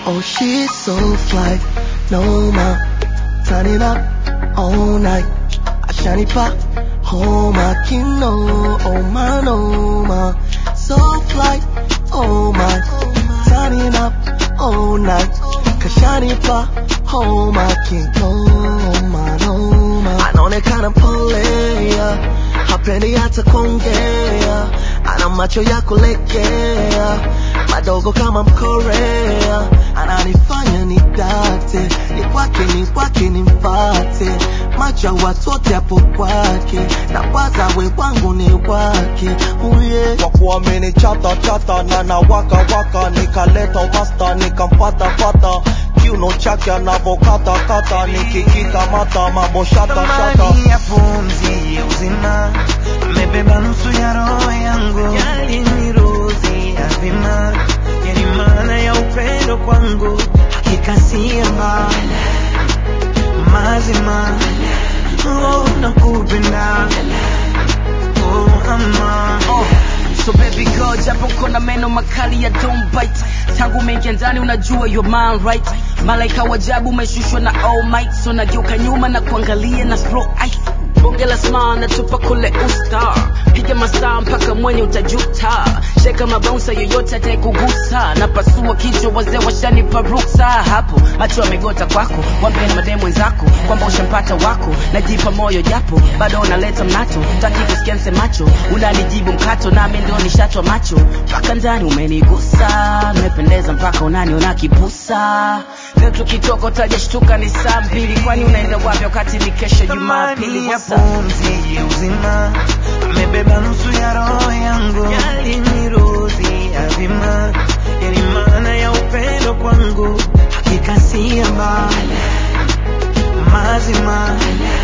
Oh, she's so fly, no ma, turn it up all night. Ashanipa, oh my kino, oh my no ma, so fly, oh my, turn it up all night. Kashanipa, oh my kino, oh my no ma. Anaonekana pole, yeah. hapendi hata kuongea, ana macho ya kulegea, madogo kama Mkorea, ananifanya nidate, ni kwake ni kwake nimfate, macho ya watu wote hapo kwake, na kwanza we wangu ni wake, uye kwa kuamini chata chata na na waka waka nikaleta umasta nikampata pata kiuno chake anavokata kata nikikikamata mambo shata shata thamani ya pumzi ya uzima amebeba nusu ya roho yangu yaliniruzi ya vima yani maana ya upendo kwangu hakika siamba mazima oh, nakupenda oh, ama So baby girl, japo kona meno makali ya don't bite tangu mengia ndani unajua your man right malaika wajabu umeshushwa na all might so nageuka nyuma na kuangalia na slow eye bonge la smile natupa kule usta piga masaa mpaka mwenye utajuta sheka mabaunsa yoyote atayekugusa na pasua kichwa wazee washanipa ruksa hapo macho yamegota kwako wambeni mademu wenzako kwamba ushampata wako najipa moyo japo bado unaleta mnato taki kusikia msemacho unanijibu mkato nami ndio nishatwa macho mpaka ndani umenigusa nimependeza mpaka unaniona kipusa leo tukitoka utajashtuka ni saa mbili kwani unaenda wapi wakati ni kesho jumapili thamani ya What's up? pumzi ya uzima amebeba nusu ya roho yangu yaliniruzi ya vima yani maana ya upendo kwangu hakika siamba mazima